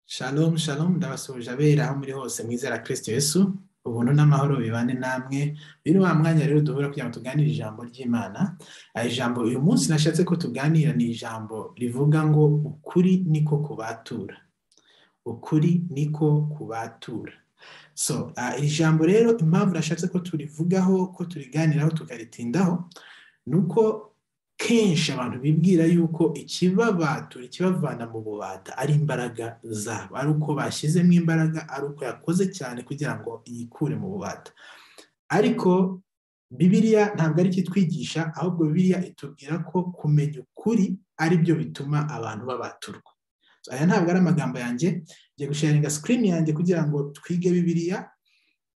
Shalom shalom ndabasuhuje abera aho muri hose mwizera Kristo Yesu ubuntu n'amahoro bibane namwe bino wa mwanya rero duhura kugira ngo tuganire ijambo ry'Imana aya ijambo uyu munsi nashatse ko tuganira ni ijambo rivuga ngo ukuri niko kubatura ukuri niko kubatura so uh, iri jambo rero impamvu nashatse ko turivugaho ko turiganiraho tukaritindaho ni uko kenshi abantu bibwira yuko ikibabatura ikibavana mu bubata ari imbaraga zabo ari uko bashyizemo imbaraga ari uko yakoze cyane kugira ngo yikure mu bubata ariko bibiriya ntabwo ari ikitwigisha ahubwo bibiriya itubwira ko kumenya ukuri ari byo bituma abantu babaturwa aya ntabwo ari amagambo yanjye ngiye gusharinga sikirini yanjye kugira ngo twige bibiriya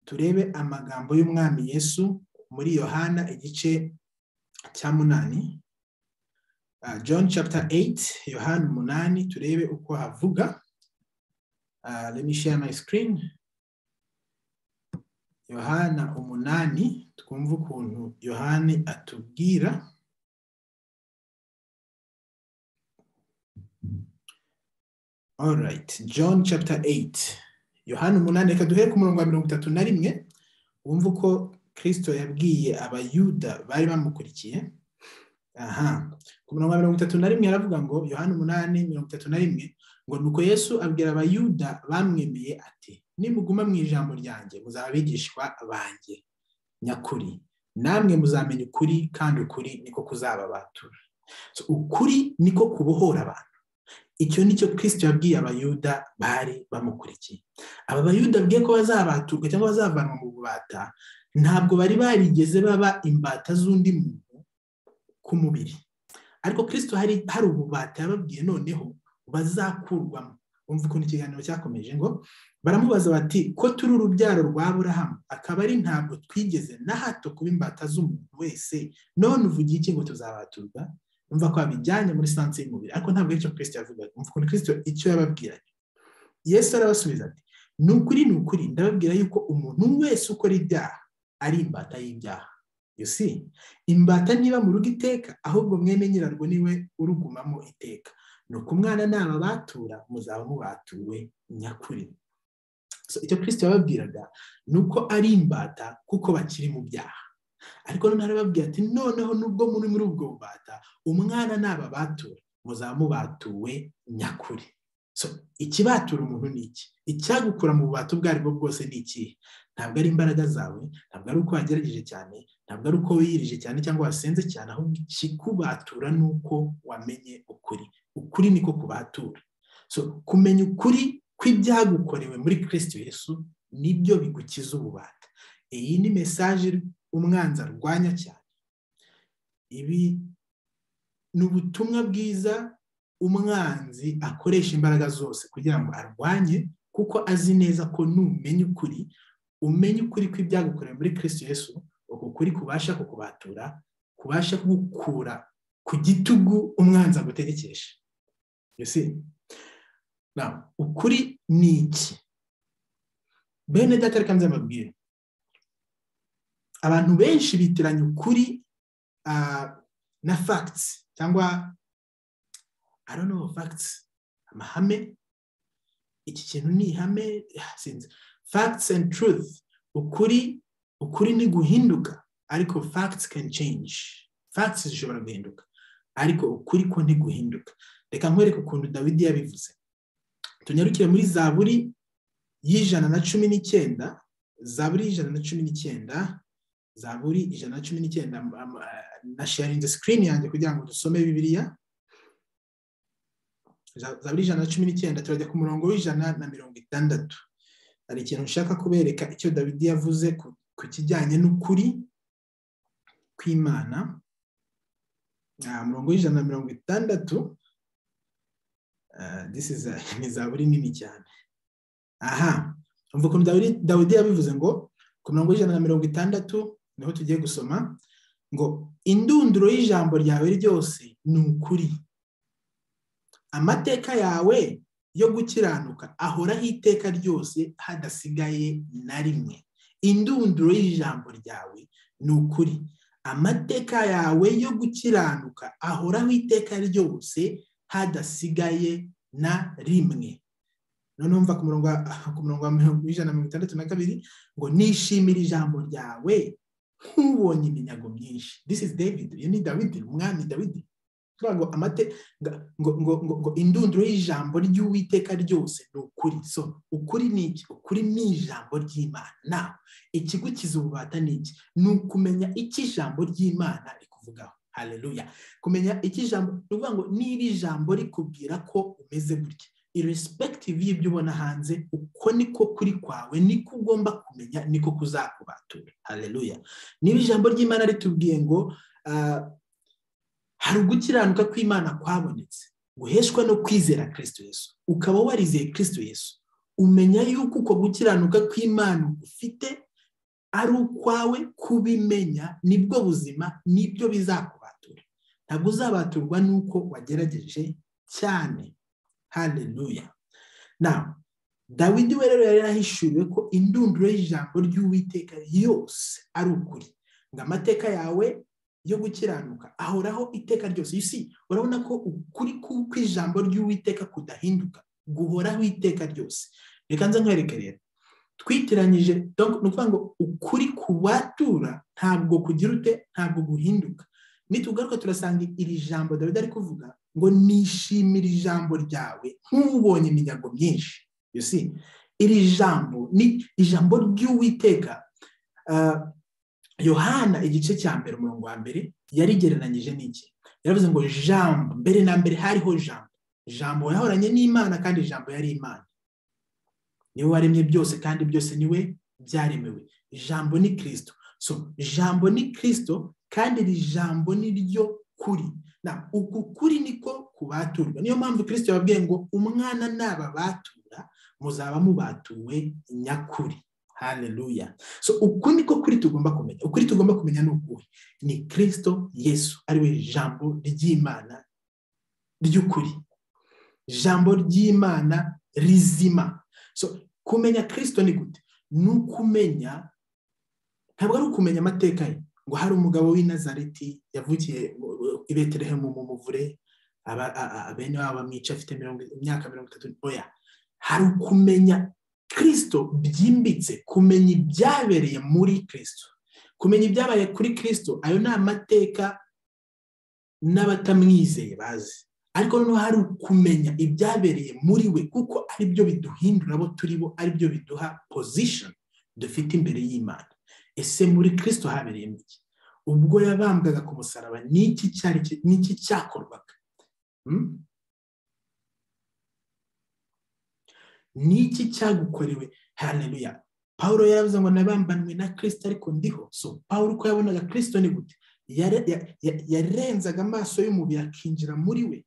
turebe amagambo y'umwami Yesu muri yohana igice cya munani Uh, John chapter 8 Yohana umunani turebe uko havuga Uh, let me share my screen Yohana umunani twumva ukuntu Yohani atubwira All right John chapter 8 Yohana umunani reka duhere ku murongo wa mirongo itatu na rimwe wumva uko Kristo yabwiye abayuda bari bamukurikiye aha ku murongo wa mirongo itatu na rimwe aravuga ngo yohani umunani mirongo itatu na rimwe ngo nuko yesu abwira abayuda bamwemeye ati nimuguma mu ijambo ryanjye muzaba abigishwa banjye nyakuri namwe muzamenya ukuri kandi ukuri niko kuzababatura ukuri niko kubohora abantu icyo ni cyo kirisiti yabwiye abayuda bari bamukurikiye aba bayuda abwiye ko bazabaturwa cyangwa bazavanwa mu bubata ntabwo bari barigeze baba imbata z'undi muntu ku mubiri ariko kirisito hari hari ububata yababwiye noneho bazakurwamo bumva ukuntu ikiganiro cyakomeje ngo baramubaza bati ko turi urubyaro rwa burahamu akaba ari ntabwo twigeze na hato kuba imbata z'umuntu wese none uvugiye iki ngo tuzabaturwa umva ko babijyanye muri sanse y'umubiri ariko ntabwo aricyo kirisito yavugaga umva ukuntu kirisito icyo yababwiranye yesu arabasubiza ati ni ukuri ni ukuri ndababwira yuko umuntu wese ukora ibyaha ari imbata y'ibyaha yusi imbata ntiba mu rugo iteka ahubwo mwene nyirarwo niwe urugumamo iteka ni uko umwana naba batura muzaba mubatuwe nyakuri icyo kirisiti yababwiraga ni uko ari imbata kuko bakiri mu byaha ariko noneho arababwira ati noneho nubwo muri muri ubwo bubata umwana naba batura muzaba mubatuwe nyakuri ikibatura umuntu ni iki icyagukura mu bubata ubwo aribwo bwose ni ikihe ntabwo ari imbaraga zawe ntabwo ari uko wagerageje cyane ntabwo ari uko wiyirije cyane cyangwa wasenze cyane ahubwo ikikubatura ni uko wamenye ukuri ukuri niko kubatura so kumenya ukuri kw'ibyagukorewe muri kirisiti Yesu nibyo bigukiza ububata iyi ni mesaje umwanzi arwanya cyane ibi ni ubutumwa bwiza umwanzi akoresha imbaraga zose kugira ngo arwanye kuko azi neza ko numenya ukuri umenya ukuri kw'ibyagukorewe muri kirisiti Yesu uku kuri kubasha kukubatura kubasha kugukura ku gitugu umwanzi agutegekesha ukuri ni iki bene data reka nze mbabwire abantu benshi bitiranya ukuri na fagitsi cyangwa aronobo fagitsi amahame iki kintu ni ihame sinzi fagitsi and truth ukuri ukuri ni guhinduka ariko fagitsi can change fagitsi zishobora guhinduka ariko ukuri ko ntiguhinduka reka nkwereke ukuntu dawidi yabivuze tunyarukire muri zaburi y'ijana na cumi n'icyenda zaburi y'ijana na cumi n'icyenda zaburi ijana na cumi n'icyenda na sharinze sikirini yanjye kugira ngo dusome bibiriya zaburi ijana na cumi n'icyenda turajya ku murongo w'ijana na mirongo itandatu hari ikintu nshaka kubereka icyo dawidi yavuze ku kijyanye n'ukuri kw'imana murongo w'ijana na mirongo itandatu ni za buri nini cyane aha umva ukuntu dawidi yabivuze ngo ku murongo w'ijana na mirongo itandatu niho tugiye gusoma ngo indunduro y'ijambo ryawe ryose ni ukuri amateka yawe yo gukiranuka ahoraho iteka ryose hadasigaye na rimwe indunduro y'ijambo ryawe ni ukuri amateka yawe yo gukiranuka ahoraho iteka ryose hadasigaye na rimwe noneho mva ku murongo wa mirongo ijana na mirongo itandatu na kabiri ngo nishimire ijambo ryawe nk'ubonye iminyago myinshi this is david iyo ni dawidi umwami dawidi ngo amate ngo ngo ngo indunduro y'ijambo ry'uwiteka ryose ni ukuri so ukuri ni iki ukuri ni ijambo ry'imana ikigukiza ububata ni iki ni ukumenya icyo ijambo ry'imana rikuvugaho hareruya kumenya icyo ijambo ni ukuvuga ngo niba ijambo rikubwira ko umeze gutya iresipekitive y'ibyo ubona hanze uko niko kuri kwawe niko ugomba kumenya niko kuzakubatura hareruya niba ijambo ry'imana ritubwiye ngo hari ugukiranuka kw'imana kwabonetse guheshwa no kwizera kirisito yesu ukaba warizeye kirisito yesu umenya yuko uko gukiranuka kw'imana ufite ari ukwawe kubimenya nibwo buzima nibyo bizakubatura ntabwo uzabaturwa n'uko wagerageje cyane hareruya nawe dawidi we rero yari yarahishuriwe ko indunduro y'ijambo ry'uwiteka yose ari ukuri ngo amateka yawe yo gukiranuka ahoraho iteka ryose isi urabona ko ukuri kuko ijambo ry'uwiteka kudahinduka guhoraho iteka ryose reka nza nkwereke rero twitiranyije ni ukuvuga ngo ukuri kubatura ntabwo kugira ute ntabwo guhinduka nitugaruka turasanga iri jambo dawidi ari kuvuga ngo nishimire ijambo ryawe nk'ubonye iminyago myinshi yusi iri jambo ni ijambo ry'uwiteka yohana igice cya mbere umurongo wa mbere yarigereranyije n'iki yaravuze ngo jambo mbere na mbere hariho jambo jambo yahoranye n'imana kandi jambo yari imana niwe waremye byose kandi byose niwe byaremewe jambo ni kirisito so jambo ni kirisito kandi iri jambo ni ryo kuri uku kuri niko kubaturwa niyo mpamvu kirisito yababwiye ngo umwana nababatura muzaba mubatuwe nyakuri hareruya so uku niko kuri tugomba kumenya ukuri tugomba kumenya ni ukuhe ni kirisito yesu ariwe jambo ry'imana ry'ukuri jambo ry'imana rizima so kumenya kirisito ni gute ni ukumenya ntabwo ari ukumenya amateka ye ngo hari umugabo w'i Nazareti yavukiye i betelehemu mu muvure bene wabo bamwica afite imyaka mirongo itatu oya hari ukumenya kirisito byimbitse kumenya ibyabereye muri kirisito kumenya ibyabaye kuri kirisito ayo ni amateka n'abatamwizeye bazi ariko noneho hari ukumenya ibyabereye muri we kuko aribyo biduhindura abo turi bo aribyo biduha pozishoni dufite imbere y'imana ese muri kirisito habereyemo iki ubwo yabambwaga ku musaraba n'iki cyakorwaga niki cyagukorewe hareruya paul yaravuze ngo nabambanwe na kirisita ariko ndiho so paul uko yabonaga kirisito ni gute yarenzaga amaso y'umubiri akinjira muri we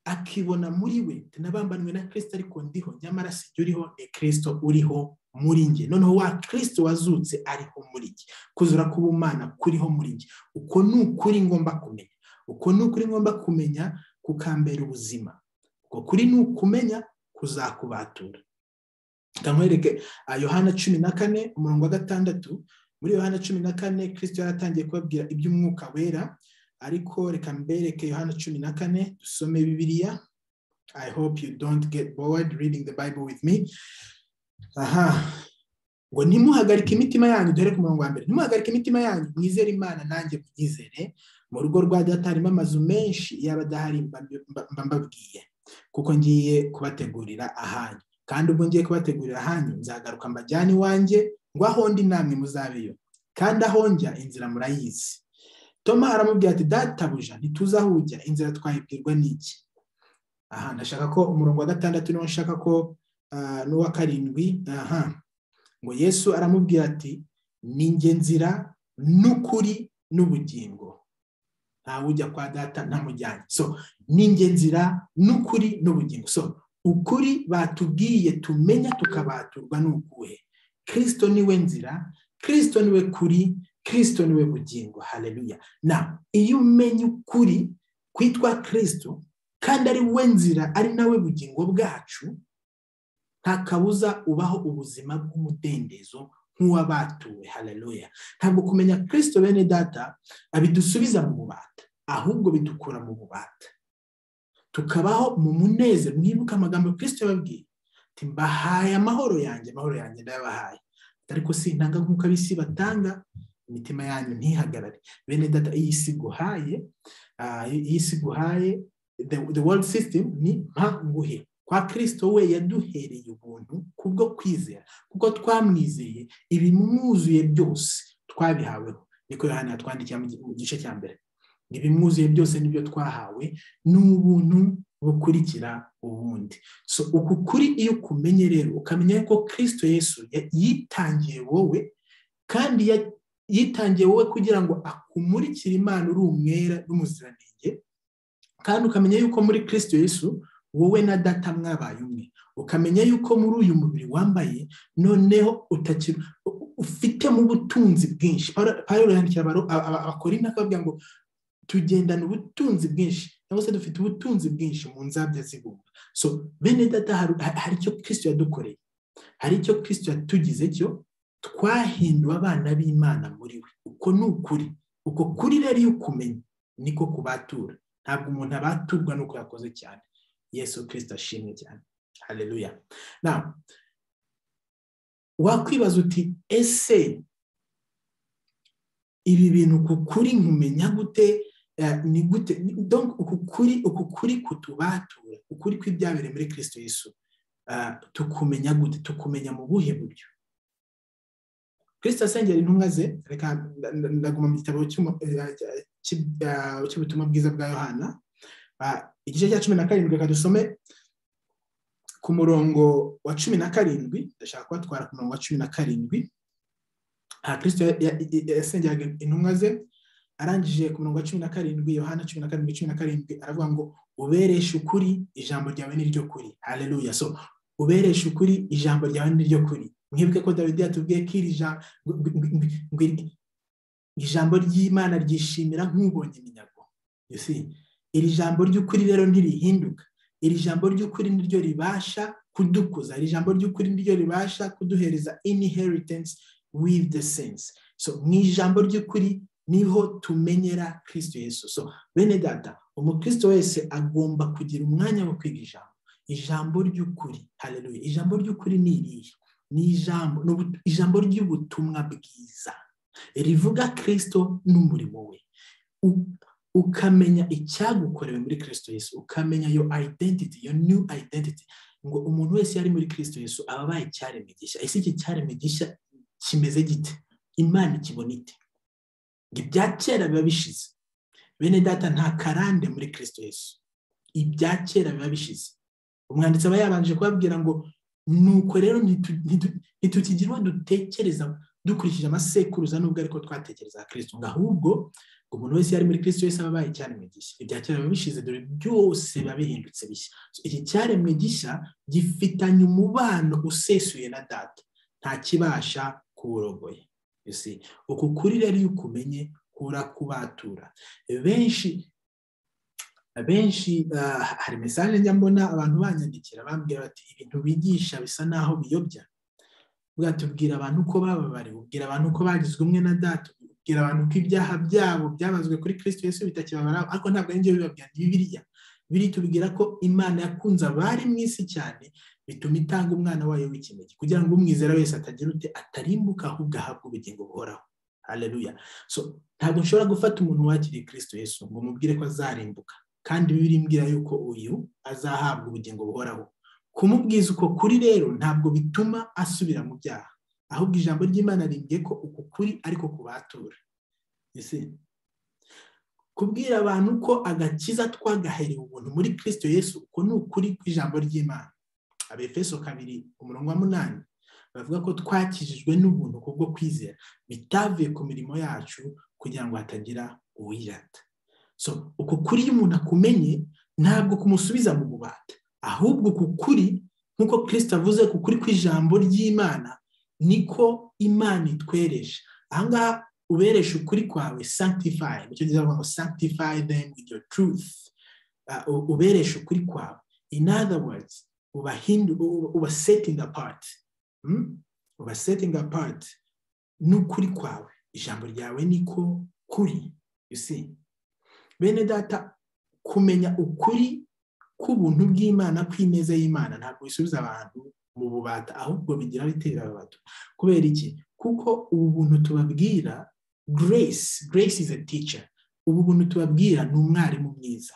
akibona muri we nabambanwe na kirisita ariko ndiho nyamara si jya uriho ni kirisito uriho muri nge noneho wa kirisito wazutse ariho muri nge kuzura k'ubumana kuriho muri nge uko ni ukuri ngomba kumenya uko ni ukuri ngomba kumenya kukambera ubuzima uko kuri ni ukumenya kuzakubatura nkwereke yohana cumi na kane umurongo wa gatandatu muri yohana cumi na kane kirisito yaratangiye kubabwira iby'umwuka wera ariko reka mbereke yohana cumi na kane dusome bibiliya i hope you don't get bored reading the bible with me aha ngo ntimuhagarike imitima yanyu dore ku murongo wa mbere ntimuhagarike imitima yanyu mwizere imana nanjye mwizere mu rugo rwa data harimo amazu menshi yaba adahari mba mbabwiye kuko ngiye kubategurira ahanyu kandi ubwo ngiye kubategurira ahanyu nzagaruka mbajyane iwanjye ngo aho ndi namwe muzabeyo kandi aho njya inzira murayizi toma aramubwira ati databuja ntituze aho ujya inzira twayibwirwa n'iki aha ndashaka ko umurongo wa gatandatu niwo nshaka ko n'uwa karindwi aha ngo yesu aramubwira ati ni nge nzira n'ukuri n'ubugingo ntawe ujya kwa data ntamujyanye so n'inge nzira n'ukuri n'ubugingo so ukuri batubwiye tumenya tukabaturwa n'ukuhe kirisito niwe nzira kirisito niwe kuri kirisito niwe bugingo hareruya na iyo umenya ukuri kwitwa kirisito kandi ari we nzira ari nawe bugingo bwacu nta kabuza ubaho ubuzima bw'umudendezo nk'uwabatuwe hareruya ntabwo kumenya kirisito bene data abidusubiza mu bubata ahubwo bidukura mu bubata tukabaho mu munezero mwibuke amagambo kirisito yababwiye mbahaye amahoro yanjye amahoro yanjye ndayabahaye ariko sintanga nk'uko ab'isi batanga imitima yanyu ntihagarare bene data iyi si guhaye iyi si guhaye the world system ni nguhe kwa kirisito we yaduhereye ubuntu kubwo kwizera kuko twamwizeye ibimwuzuye byose twabihaweho niko yohani yatwandikiye mu gice cya mbere ibimwuzuye byose nibyo twahawe n'ubuntu bukurikira ubundi so uku kuri iyo ukumenye rero ukamenya ko kirisito yesu yitangiye wowe kandi yitangiye wowe kugira ngo akumurikire imana uri umwera n'umuziranenge kandi ukamenya yuko muri kirisito yesu wowe na data mwabaye umwe ukamenya yuko muri uyu mubiri wambaye noneho utakira ufitemo ubutunzi bwinshi paul yandikira abakorina akababwira ngo tugendana ubutunzi bwinshi cyangwa se dufite ubutunzi bwinshi mu nzabya z'ibumba so bene data hari icyo kirisito yadukoreye hari icyo kirisito yatugize cyo twahinduwe abana b'imana muri we uko ni ukuri uko kuri rero iyo ukumenya niko kubatura ntabwo umuntu abaturwa n'uko yakoze cyane yesu kirisito ashimwe cyane hareruya wakwibaza uti ese ibi bintu ku kuri nkumenya gute ni gute uku kuri kutubatura ukuri kw'ibyabereye muri kirisito yesu tukumenya gute tukumenya mu buhe buryo kirisito asengera intumwa ze reka ndaguma mu gitabo cy'ubutumwa bwiza bwa yohana igice cya cumi na karindwi reka dusome ku murongo wa cumi na karindwi ndashaka kubatwara ku murongo wa cumi na karindwi aha kirisito yasengeraga intumwa ze arangije ku murongo wa cumi na karindwi yohana cumi na karindwi cumi na karindwi aravuga ngo ubereshe ukuri ijambo ryawe ni ryo kuri hareruya so ubereshe ukuri ijambo ryawe ni ryo kuri mwibuke ko dawidi yatubwiye ko iri ijambo ry'imana ryishimira nk'ubonye iminyago iri jambo ry'ukuri rero ntirihinduka iri jambo ry'ukuri niryo ribasha kudukuza iri jambo ry'ukuri niryo ribasha kuduhereza inheritance with the sense so mu ijambo ry'ukuri niho tumenyera kirisito yesu so bene data umukristo wese agomba kugira umwanya wo kwiga ijambo ijambo ry'ukuri hareruye ijambo ry'ukuri ni irihe ni ijambo ijambo ry'ubutumwa bwiza rivuga kirisito n'umurimo we ukamenya icyagukorewe muri kirisito yesu ukamenya yo identity yo new identity ngo umuntu wese yari muri kirisito yesu aba abaye icyaremwe gishya ese iki cyaremwe gishya kimeze gite imana ikibona ite ibya kera biba bishize bene data nta karande muri kirisito yesu ibya kera biba bishize umwanditsi aba yabanje kubabwira ngo nuko rero ntitukigirwa dutekereza dukurikije amasekuruza nubwo ariko twatekereza kirisito ngo ahubwo ngo umuntu wese yari muri kirisito wese aba abaye icyaremwe gishya ibya kera biba bishize dore byose biba bihindutse bishya iki cyaremwe gishya gifitanye umubano usesuye na data ntakibasha kuwurogoye uku kuri rero iyo ukumenye kurakubatura benshi benshi hari mesaje njya mbona abantu banyandikira bambwira bati ibintu bigisha bisa n'aho biyobya tubwira abantu ko bababariwe ubwira abantu ko bagizwe umwe na data ubwira abantu ko ibyaha byabo byabazwe kuri kirisito yesu bitakibabara ariko ntabwo ari byo bibabwira ni bibiriya biri tubwira ko imana yakunze abari mu isi cyane bituma itanga umwana wayo w'ikinege kugira ngo umwizera wese atagira ute atarimbuka ahubwo ahabwe ubugingo buhoraho hareruya ntabwo nshobora gufata umuntu wakiriye kirisito yesu ngo umubwire ko azarimbuka kandi bibiri mbwira yuko uyu azahabwa ubugingo buhoraho kumubwiza uko kuri rero ntabwo bituma asubira mu byaha ahubwo ijambo ry'imana rimbwiye ko uku kuri ariko kubatura kubwira abantu ko agakiza twagaherewe ubuntu muri kirisito yesu uko ni ukuri kw'ijambo ry'imana abefeso kabiri umurongo wa munani bavuga ko twakijijwe n'ubuntu kubwo kwizera bitavuye ku mirimo yacu kugira ngo hatagira uwirata so uku kuri iyo umuntu akumenye ntabwo kumusubiza mu bubata ahubwo uku kuri nk'uko kirisito avuze ku kuri kw'ijambo ry'imana niko imana itwereje ahangaha ubereshe ukuri kwawe sanctify nicyo gihe bavuga ngo sanctify them with your truth ubereshe ukuri kwawe in other words uba setting apart uba setting apart n'ukuri kwawe ijambo ryawe niko kuri bene data kumenya ukuri k'ubuntu bw'imana kw'ineza y'imana ntabwo bisubiza abantu mu bubata ahubwo bigira bitera ababata kubera iki kuko ubu buntu tubabwira grace grace is a teacher ubu buntu tubabwira ni umwarimu mwiza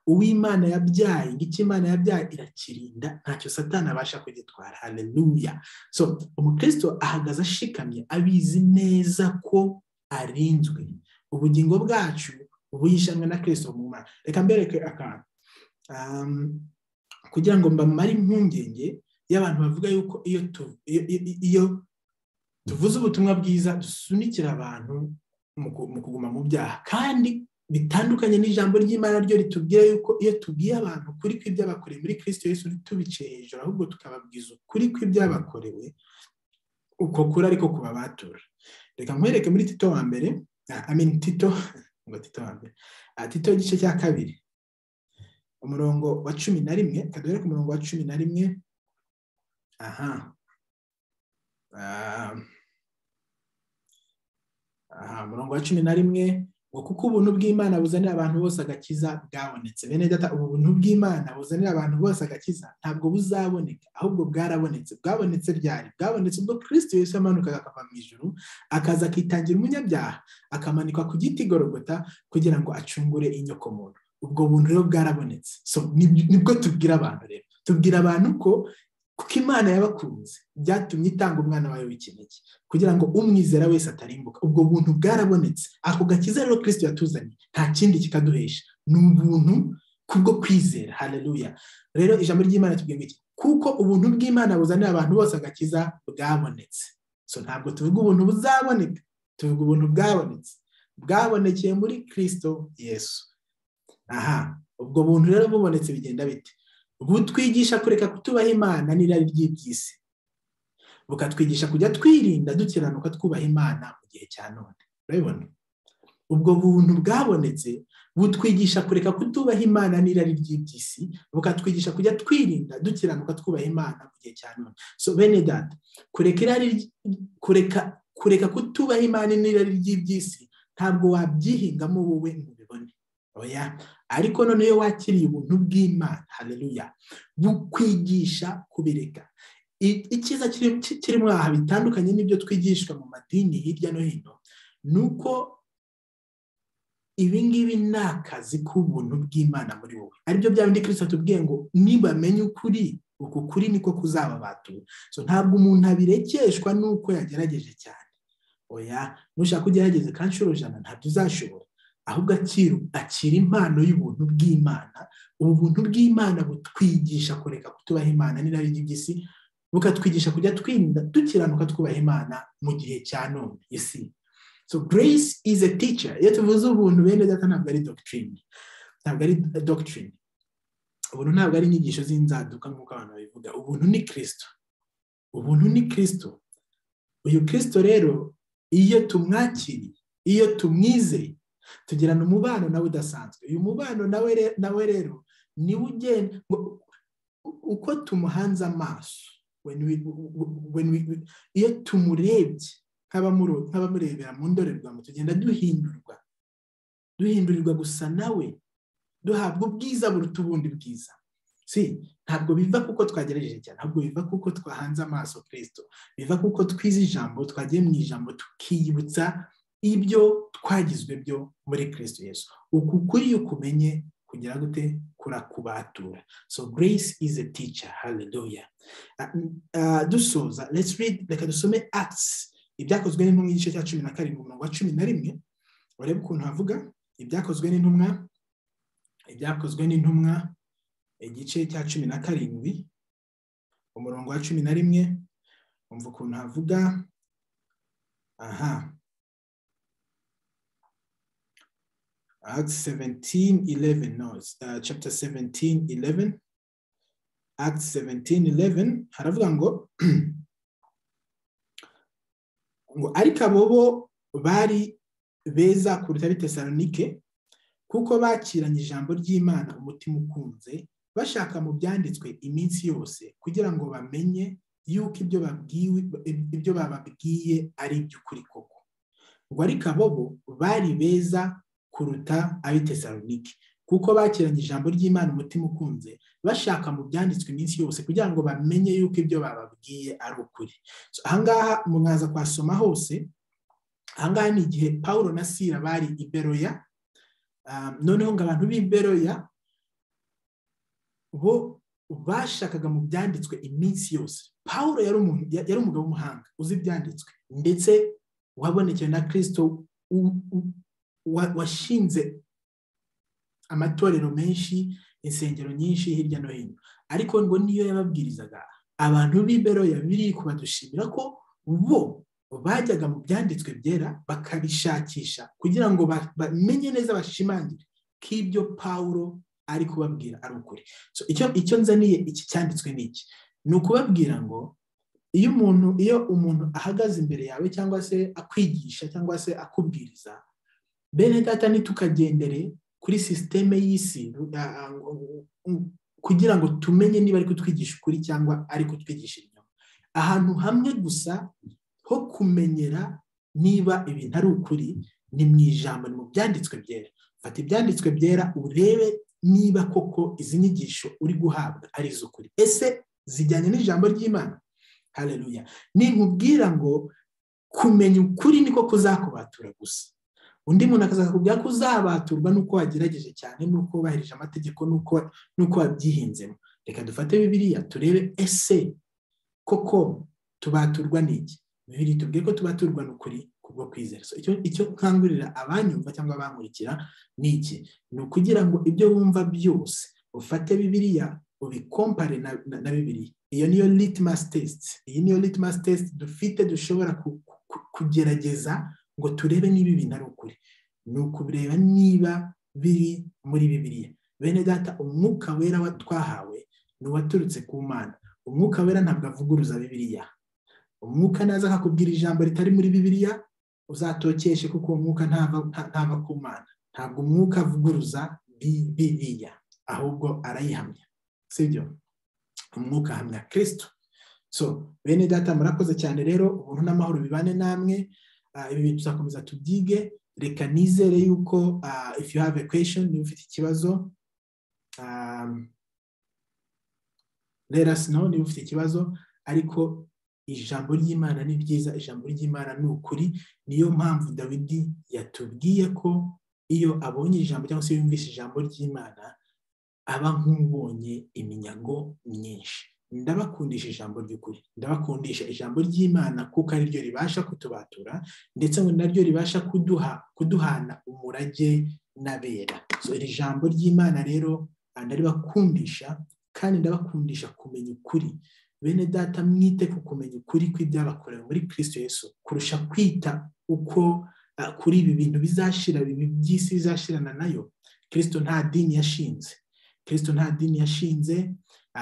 uw'imana yabyaye ngiki imana yabyaye irakirinda ntacyo satana abasha kugitwara haleluya so umukristo ahagaze ashikamye abizi neza ko arinzwe ubugingo bwacu ubuyishanwe na kirisito mu mwana reka mbereke akantu kugira ngo mbamare impungenge y'abantu bavuga yuko iyo tuvuze ubutumwa bwiza dusunikira abantu mu kuguma mu byaha kandi bitandukanye n'ijambo ry'imana ryo ritubwira yuko iyo tubwiye abantu kuri kw'ibyabakorewe muri kirisito Yesu ntitubiciye hejuru ahubwo tukababwiza ukuri kw'ibyabakorewe uko kuri ariko ku babatura reka nkwereke muri tito wa mbere ameni tito ngo tito wa mbere tito igice cya kabiri umurongo wa cumi na rimwe kadore ku murongo wa cumi na rimwe aha aha umurongo wa cumi na rimwe ngo kuko ubuntu bw'imana buzanira abantu bose agakiza bwabonetse bene data ubu buntu bw'imana buzanira abantu bose agakiza ntabwo buzaboneka ahubwo bwarabonetse bwabonetse ryari bwabonetse ubwo kirisiti Yesu yamanukaga akava mu ijuru akaza akitangira umunyabyaha akamanikwa ku giti gorogota kugira ngo acungure inyoko muntu ubwo buntu rero bwarabonetse nibwo tubwira abantu rero tubwira abantu ko kuko imana yabakunze byatumye itanga umwana wayo w'ikinege kugira ngo umwizera wese atarimbuka ubwo buntu bwarabonetse ako gakiza rero kirisito yatuzanye nta kindi kikaduhesha ni ubuntu kubwo kwizera hareruya rero ijambo ry'imana tubwira iki kuko ubuntu bw'imana buzanira abantu bose agakiza bwabonetse so ntabwo tuvuga ubuntu buzaboneka tuvuga ubuntu bwabonetse bwabonekeye muri kirisito yesu aha ubwo buntu rero bubonetse bigenda bite butwigisha kureka kutubaha imana n'irari ry'iby'isi bukatwigisha kujya twirinda dukiranuka twubaha imana mu gihe cya none urabibona ubwo buntu bwabonetse butwigisha kureka kutubaha imana n'irari ry'iby'isi bukatwigisha kujya twirinda dukiranuka twubaha imana mu gihe cya none so bene data kureka irari kureka kureka kutubaha imana n'irari ry'iby'isi ntabwo wabyihingamo wowe ngo ubibone oya ariko noneho wakiriye ubuntu bw'imana hareruya bukwigisha kubireka icyiza kirimo aha bitandukanye n'ibyo twigishwa mu madini hirya no hino ni uko ibingibi ni akazi k'ubuntu bw'imana muri wowe aribyo bya bindi kirisita tubwiye ngo nibamenye ukuri uku kuri niko kuzababatura ntabwo umuntu abirekeshwa n'uko yagerageje cyane oya nushaka ugerageze kandi inshuro ijana ntabyo uzashobora ahubwo akira impano y'ubuntu bw'imana ubu buntu bw'imana butwigisha kureka kutubaha imana n'irari ry'iby'isi bukatwigisha kujya twirinda dukiranuka twubaha imana mu gihe cya none isi so grace is a teacher iyo tuvuze ubuntu bene data ntabwo ari doctrine ntabwo ari doctrine ubuntu ntabwo ari inyigisho z'inzaduka nk'uko abantu babivuga ubuntu ni kirisito ubuntu ni kirisito uyu kirisito rero iyo tumwakiriye iyo tumwizeye tugirana umubano nawe udasanzwe uyu mubano nawe rero niwe ugenda uko tumuhanze amaso iyo tumurebye nk'abamurebera mu ndorerwamo tugenda duhindurwa duhindurirwa gusa nawe duhabwa ubwiza buruta ubundi bwiza si ntabwo biva kuko twagerageje cyane ntabwo biva kuko twahanze amaso kirisito biva kuko twize ijambo twagiye mu ijambo tukiyibutsa ibyo twagizwe byo muri kirisito Yesu uku kuri iyo ukumenye kugira gute kurakubatura so grace is a teacher hallelujah dusoza let's read reka dusome acts ibyakozwe n'intumwa igice cya cumi na karindwi umurongo wa cumi na rimwe urebe ukuntu havuga ibyakozwe n'intumwa ibyakozwe n'intumwa igice cya cumi na karindwi umurongo wa cumi na rimwe wumva ukuntu havuga aha Acts 17, 11. No, it's uh, chapter 17, 11. Acts 17, 11. Haravuga ngo ngo ariko abo bo bari beza kuruta bitesalonike kuko bakiranye ijambo ry'imana umutima ukunze bashaka mu byanditswe iminsi yose kugira ngo bamenye yuko ibyo bababwiye ari iby'ukuri koko ngo ariko abo bo bari beza kuruta ab'i tesalonike kuko bakiranye ijambo ry'imana umutima ukunze bashaka mu byanditswe iminsi yose kugira ngo bamenye yuko ibyo bababwiye ari ukuri ahangaha mwaza kwasoma hose ahangaha ni igihe paul na sira bari i beroya noneho ngo abantu b'i beroya bo bashakaga mu byanditswe iminsi yose paul yari umugabo w'umuhanga uzi ibyanditswe ndetse wabonekewe na kirisito washinze amatorero menshi insengero nyinshi hirya no hino ariko ngo niyo yababwirizaga abantu b'imberoya biri kubadushimira ko bo bajyaga mu byanditswe byera bakabishakisha kugira ngo bamenye neza bashimangire ko ibyo pawuro ari kubabwira ari ukuri icyo nzaniye iki cyanditswe ni iki ni ukubabwira ngo iyo umuntu iyo umuntu ahagaze imbere yawe cyangwa se akwigisha cyangwa se akubwiriza bene data ntitukagendere kuri sisiteme y'isi kugira ngo tumenye niba ari kutwigisha ukuri cyangwa ari kutwigisha inyuma ahantu hamwe gusa ho kumenyera niba ibintu ari ukuri ni mu ijambo ni mu byanditswe byera fata ibyanditswe byera urebe niba koko izi nyigisho uri guhabwa ari iz'ukuri ese zijyanye n'ijambo ry'imana hareruya nkubwira ngo kumenya ukuri niko kuzakubatura gusa undi muntu akazakubwira ko uzabaturwa n'uko wagerageje cyane n'uko wubahirije amategeko n'uko wabyihinzemo reka dufate bibiriya turebe ese koko tubaturwa n'iki bibiri tubwire ko tubaturwa n'ukuri kubwo kwizera icyo nkangurira abanyumva cyangwa abankurikira ni iki ni ukugira ngo ibyo wumva byose ufate bibiriya ubikompare na bibiriya iyo niyo litmus test iyi niyo litmus test dufite dushobora kugerageza ngo turebe niba ibintu ari ukuri ni ukubireba niba biri muri bibiriya bene data umwuka wera twahawe ni uwaturutse ku mana umwuka wera ntabwo avuguruza bibiriya umwuka naza akakubwira ijambo ritari muri bibiriya uzatokeshe kuko uwo mwuka ntava ku mana ntabwo umwuka avuguruza bibiriya ahubwo arayihamya sibyo umwuka ahamya kirisito so bene data murakoze cyane rero ubuntu n'amahoro bibane namwe ibi bintu tuzakomeza tubyige reka nizere yuko if you have a question niba ufite ikibazo let us know niba ufite ikibazo ariko ijambo ry'imana ni ryiza ijambo ry'imana ni ukuri niyo mpamvu dawidi yatubwiye ko iyo abonye ijambo cyangwa se yumvise ijambo ry'imana aba nk'ubonye iminyago myinshi ndabakundisha ijambo ry'ukuri ndabakundisha ijambo ry'imana kuko ari ryo ribasha kutubatura ndetse ngo naryo ribasha kuduha kuduhana umurage n'abera iri jambo ry'imana rero ndaribakundisha kandi ndabakundisha kumenya ukuri bene data mwite ku kumenya ukuri kw'ibyabakorewe muri kirisito Yesu kurusha kwita uko kuri ibi bintu bizashira ibi by'isi bizashirana nayo kirisito nta dini yashinze kirisito nta dini yashinze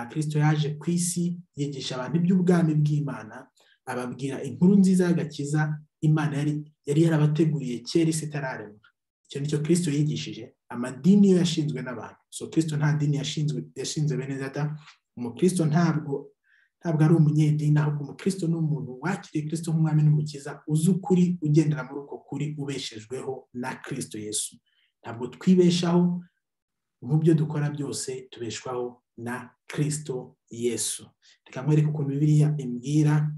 kirisito yaje ku isi yigisha abantu iby'ubwami bw'imana ababwira inkuru nziza y'agakiza imana yari yarabateguriye kera isi itararemwa icyo nicyo kirisito yigishije amadini yo yashinzwe n'abantu so kirisito nta dini yashinzwe bene data umukirisito ntabwo ntabwo ari umunyedini ahubwo umukirisito ni umuntu wakiriye kirisito nk'umwami n'umukiza uzi ukuri ugendera muri uko kuri ubeshejweho na kirisito yesu ntabwo twibeshaho mu byo dukora byose tubeshwaho na kirisito yesu reka nkwereke ukuntu bibiriya imbwira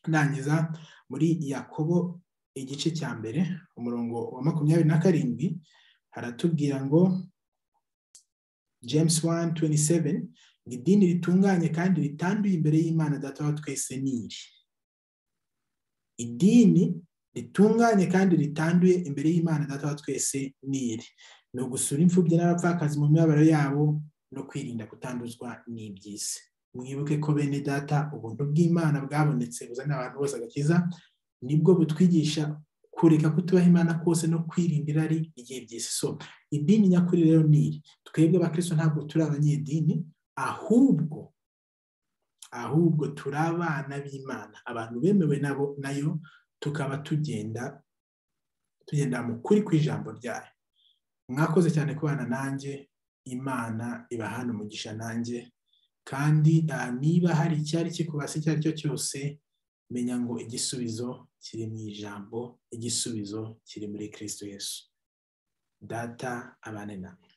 ndangiza muri yakobo igice cya mbere umurongo wa makumyabiri na karindwi haratubwira ngo james wani tuwenti seveni ngo idini ritunganye kandi ritanduye imbere y'imana data wa twese niri idini ritunganye kandi ritanduye imbere y'imana data wa twese niri ni ugusura imfubyi n'abapfakazi mu mibabaro yabo no kwirinda kutanduzwa n'iby'isi mwibuke ko bene data ubuntu bw'imana bwabonetse buzana abantu bose agakiza nibwo butwigisha kureka kutubaha imana kose no kwirinda irari ry'iby'isi so idini nyakuri rero iri twebwe abakristo ntabwo turi abanyedini ahubwo ahubwo turi abana b'imana abantu bemewe nabo nayo tukaba tugenda tugenda mu kuri ku ijambo ryayo mwakoze cyane kubana nanjye imana ibahana umugisha nanjye kandi niba hari icyari kikubase icyo ari cyo cyose menya ngo igisubizo kiri mu ijambo igisubizo kiri muri kirisito yesu data abane nawe